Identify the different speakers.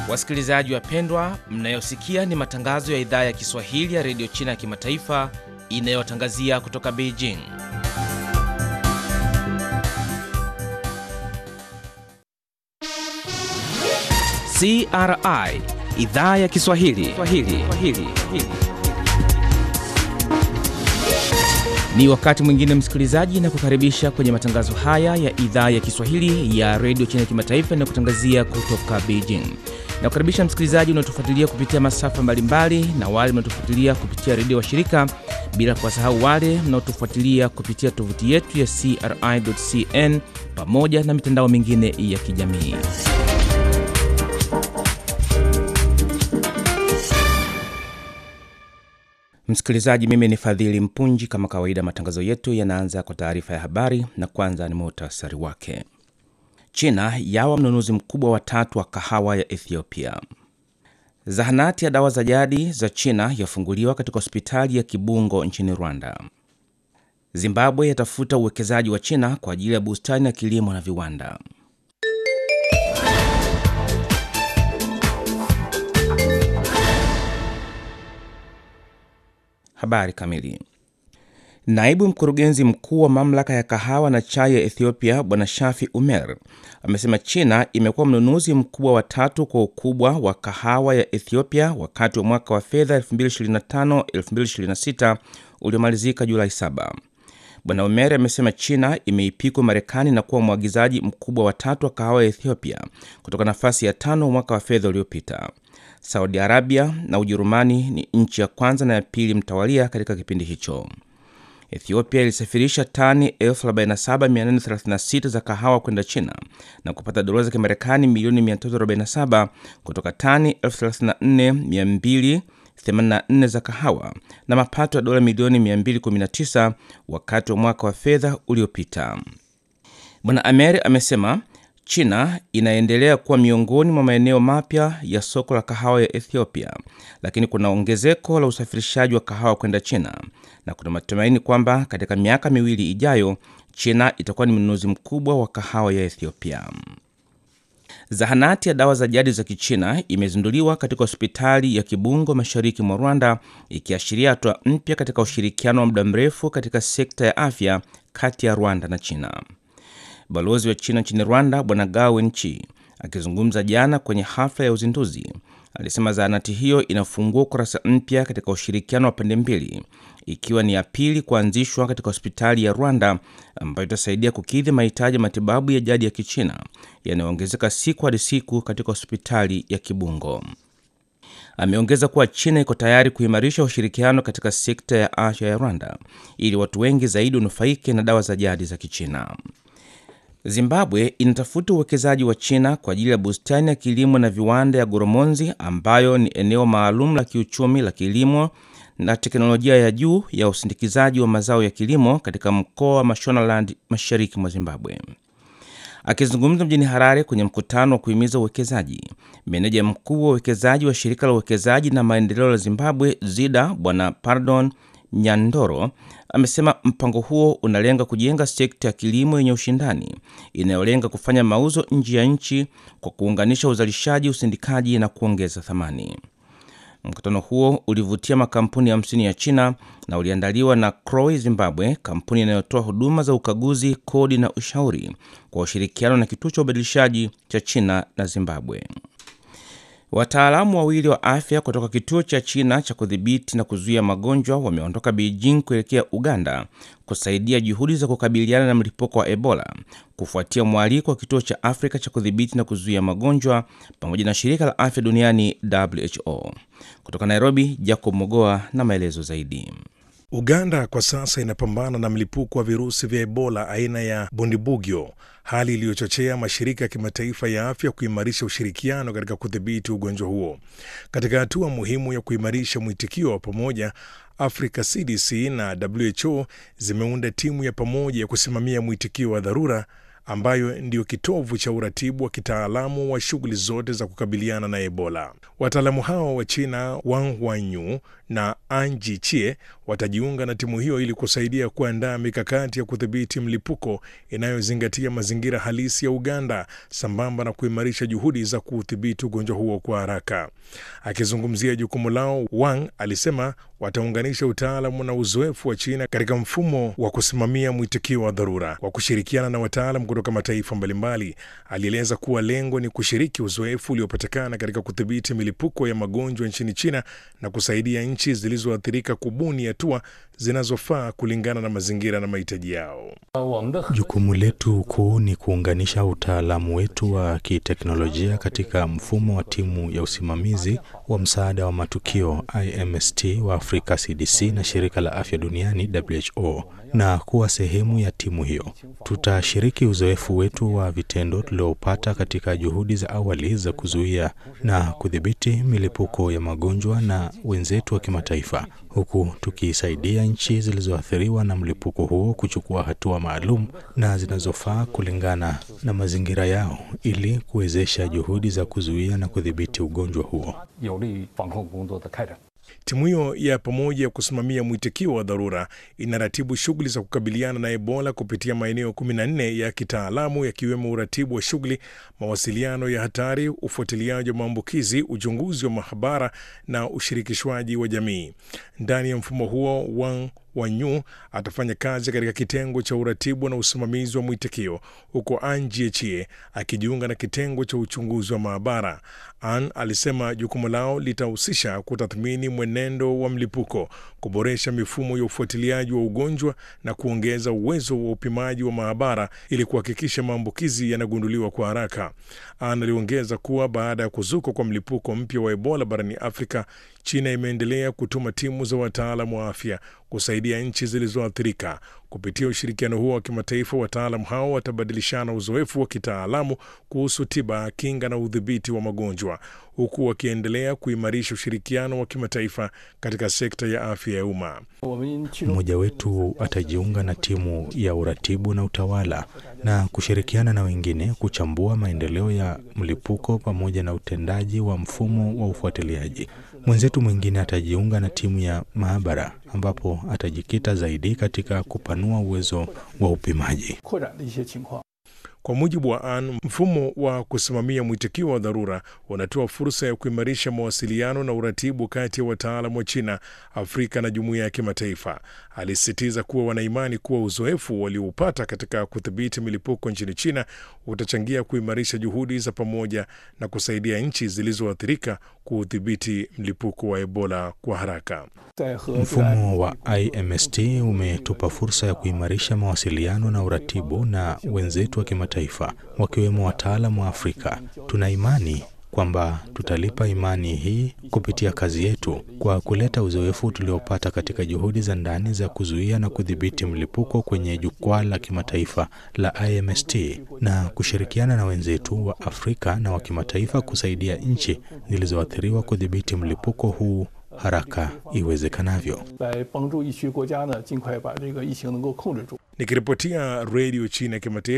Speaker 1: Wasikilizaji wapendwa, mnayosikia ni matangazo ya idhaa ya Kiswahili ya redio China ya kimataifa inayotangazia kutoka Beijing. CRI idhaa ya Kiswahili Swahili. Swahili. Ni wakati mwingine msikilizaji, na kukaribisha kwenye matangazo haya ya idhaa ya Kiswahili ya redio China ya kimataifa inayokutangazia kutoka Beijing. Na kukaribisha msikilizaji unaotufuatilia kupitia masafa mbalimbali na wale mnaotufuatilia kupitia redio wa shirika, bila kuwasahau wale mnaotufuatilia kupitia tovuti yetu ya CRI.cn pamoja na mitandao mingine ya kijamii. Msikilizaji, mimi ni Fadhili Mpunji. Kama kawaida, matangazo yetu yanaanza kwa taarifa ya habari, na kwanza ni muhtasari wake. China yawa mnunuzi mkubwa wa tatu wa kahawa ya Ethiopia. Zahanati ya dawa za jadi za China yafunguliwa katika hospitali ya Kibungo nchini Rwanda. Zimbabwe yatafuta uwekezaji wa China kwa ajili ya bustani ya kilimo na viwanda. Habari kamili. Naibu mkurugenzi mkuu wa mamlaka ya kahawa na chai ya Ethiopia Bwana Shafi Umer amesema China imekuwa mnunuzi mkubwa wa tatu kwa ukubwa wa kahawa ya Ethiopia wakati wa mwaka wa fedha 2025-2026 uliomalizika Julai 7. Bwana Umer amesema China imeipikwa Marekani na kuwa mwagizaji mkubwa wa tatu wa kahawa ya Ethiopia kutoka nafasi ya tano mwaka wa fedha uliopita. Saudi Arabia na Ujerumani ni nchi ya kwanza na ya pili mtawalia katika kipindi hicho. Ethiopia ilisafirisha tani 47836 za kahawa kwenda China na kupata dola za Kimarekani milioni 347 kutoka tani 34284 za kahawa na mapato ya dola milioni 219 wakati wa mwaka wa fedha uliopita. Bwana Amer amesema China inaendelea kuwa miongoni mwa maeneo mapya ya soko la kahawa ya Ethiopia, lakini kuna ongezeko la usafirishaji wa kahawa kwenda China na kuna matumaini kwamba katika miaka miwili ijayo China itakuwa ni mnunuzi mkubwa wa kahawa ya Ethiopia. Zahanati ya dawa za jadi za Kichina imezinduliwa katika hospitali ya Kibungo mashariki mwa Rwanda, ikiashiria hatua mpya katika ushirikiano wa muda mrefu katika sekta ya afya kati ya Rwanda na China. Balozi wa China nchini Rwanda Bwana Gao Wenchi akizungumza jana kwenye hafla ya uzinduzi alisema zahanati hiyo inafungua ukurasa mpya katika ushirikiano wa pande mbili, ikiwa ni ya pili kuanzishwa katika hospitali ya Rwanda ambayo itasaidia kukidhi mahitaji ya matibabu ya jadi ya Kichina yanayoongezeka siku hadi siku katika hospitali ya Kibungo. Ameongeza kuwa China iko tayari kuimarisha ushirikiano katika sekta ya afya ya Rwanda ili watu wengi zaidi wanufaike na dawa za jadi za Kichina. Zimbabwe inatafuta uwekezaji wa China kwa ajili ya bustani ya kilimo na viwanda ya Goromonzi ambayo ni eneo maalum la kiuchumi la kilimo na teknolojia ya juu ya usindikizaji wa mazao ya kilimo katika mkoa wa Mashonaland mashariki mwa Zimbabwe. Akizungumza mjini Harare kwenye mkutano wa kuhimiza uwekezaji, meneja mkuu wa uwekezaji wa shirika la uwekezaji na maendeleo la Zimbabwe ZIDA Bwana Pardon Nyandoro amesema mpango huo unalenga kujenga sekta ya kilimo yenye ushindani inayolenga kufanya mauzo nje ya nchi kwa kuunganisha uzalishaji, usindikaji na kuongeza thamani. Mkutano huo ulivutia makampuni hamsini ya, ya China na uliandaliwa na Crowe Zimbabwe, kampuni inayotoa huduma za ukaguzi, kodi na ushauri kwa ushirikiano na kituo cha ubadilishaji cha China na Zimbabwe. Wataalamu wawili wa afya kutoka kituo cha China cha kudhibiti na kuzuia magonjwa wameondoka Beijing kuelekea Uganda kusaidia juhudi za kukabiliana na mlipuko wa Ebola kufuatia mwaliko wa kituo cha Afrika cha kudhibiti na kuzuia magonjwa pamoja na shirika la afya duniani WHO. Kutoka Nairobi, Jacob Mogoa na maelezo zaidi.
Speaker 2: Uganda kwa sasa inapambana na mlipuko wa virusi vya Ebola aina ya Bundibugyo, hali iliyochochea mashirika ya kimataifa ya afya kuimarisha ushirikiano katika kudhibiti ugonjwa huo. Katika hatua muhimu ya kuimarisha mwitikio wa pamoja, Africa CDC na WHO zimeunda timu ya pamoja ya kusimamia mwitikio wa dharura ambayo ndiyo kitovu cha uratibu wa kitaalamu wa shughuli zote za kukabiliana na Ebola. Wataalamu hao wa China Wang Wanyu na Anji Chie watajiunga na timu hiyo ili kusaidia kuandaa mikakati ya kudhibiti mlipuko inayozingatia mazingira halisi ya Uganda sambamba na kuimarisha juhudi za kuudhibiti ugonjwa huo kwa haraka. Akizungumzia jukumu lao, Wang alisema wataunganisha utaalamu na uzoefu wa China katika mfumo wa kusimamia mwitikio wa dharura kwa kushirikiana na wataalam kutoka mataifa mbalimbali. Alieleza kuwa lengo ni kushiriki uzoefu uliopatikana katika kudhibiti milipuko ya magonjwa nchini China na kusaidia nchi zilizoathirika kubuni hatua zinazofaa kulingana na mazingira na mahitaji yao.
Speaker 3: Jukumu letu kuu ni kuunganisha utaalamu wetu wa kiteknolojia katika mfumo wa timu ya usimamizi wa msaada wa matukio IMST wa Afrika CDC na shirika la afya duniani WHO na kuwa sehemu ya timu hiyo. Tutashiriki uzoefu wetu wa vitendo tuliopata katika juhudi za awali za kuzuia na kudhibiti milipuko ya magonjwa na wenzetu wa kimataifa, huku tukisaidia nchi zilizoathiriwa na mlipuko huo kuchukua hatua maalum na zinazofaa kulingana na mazingira yao ili kuwezesha juhudi za kuzuia na kudhibiti ugonjwa huo.
Speaker 2: Timu hiyo ya pamoja ya kusimamia mwitikio wa dharura inaratibu shughuli za kukabiliana na Ebola kupitia maeneo 14 ya kitaalamu yakiwemo uratibu wa shughuli, mawasiliano ya hatari, ufuatiliaji wa maambukizi, uchunguzi wa mahabara na ushirikishwaji wa jamii. Ndani ya mfumo huo, Wang Wanyu atafanya kazi katika kitengo cha uratibu na usimamizi wa mwitikio, huko An Jiechie akijiunga na kitengo cha uchunguzi wa maabara. An alisema jukumu lao litahusisha kutathmini mwenendo wa mlipuko, kuboresha mifumo ya ufuatiliaji wa ugonjwa na kuongeza uwezo wa upimaji wa maabara ili kuhakikisha maambukizi yanagunduliwa kwa haraka. An aliongeza kuwa baada ya kuzuka kwa mlipuko mpya wa Ebola barani Afrika, China imeendelea kutuma timu za wataalamu wa afya kusaidia nchi zilizoathirika. Kupitia ushirikiano huo wa kimataifa, wataalamu hao watabadilishana uzoefu wa kitaalamu kuhusu tiba, kinga na udhibiti wa magonjwa, huku wakiendelea kuimarisha ushirikiano wa kimataifa katika sekta ya afya ya umma.
Speaker 3: Mmoja wetu atajiunga na timu ya uratibu na utawala na kushirikiana na wengine kuchambua maendeleo ya mlipuko pamoja na utendaji wa mfumo wa ufuatiliaji. Mwenzetu mwingine atajiunga na timu ya maabara ambapo atajikita zaidi katika kupanua uwezo wa upimaji.
Speaker 2: Kwa mujibu wa An, mfumo wa kusimamia mwitikio wa dharura unatoa fursa ya kuimarisha mawasiliano na uratibu kati ya wataalam wa China, Afrika na jumuiya ya kimataifa. Alisisitiza kuwa wanaimani kuwa uzoefu walioupata katika kudhibiti milipuko nchini China utachangia kuimarisha juhudi za pamoja na kusaidia nchi zilizoathirika kuudhibiti mlipuko wa Ebola kwa haraka.
Speaker 3: Mfumo wa IMST umetupa fursa ya kuimarisha mawasiliano na uratibu na wenzetu wa kimataifa wakiwemo wataalamu wa Afrika. Tuna imani kwamba tutalipa imani hii kupitia kazi yetu kwa kuleta uzoefu tuliopata katika juhudi za ndani za kuzuia na kudhibiti mlipuko kwenye jukwaa la kimataifa la IMST na kushirikiana na wenzetu wa Afrika na wa kimataifa kusaidia nchi zilizoathiriwa kudhibiti mlipuko huu haraka iwezekanavyo.
Speaker 2: Nikiripotia redio China kimataifa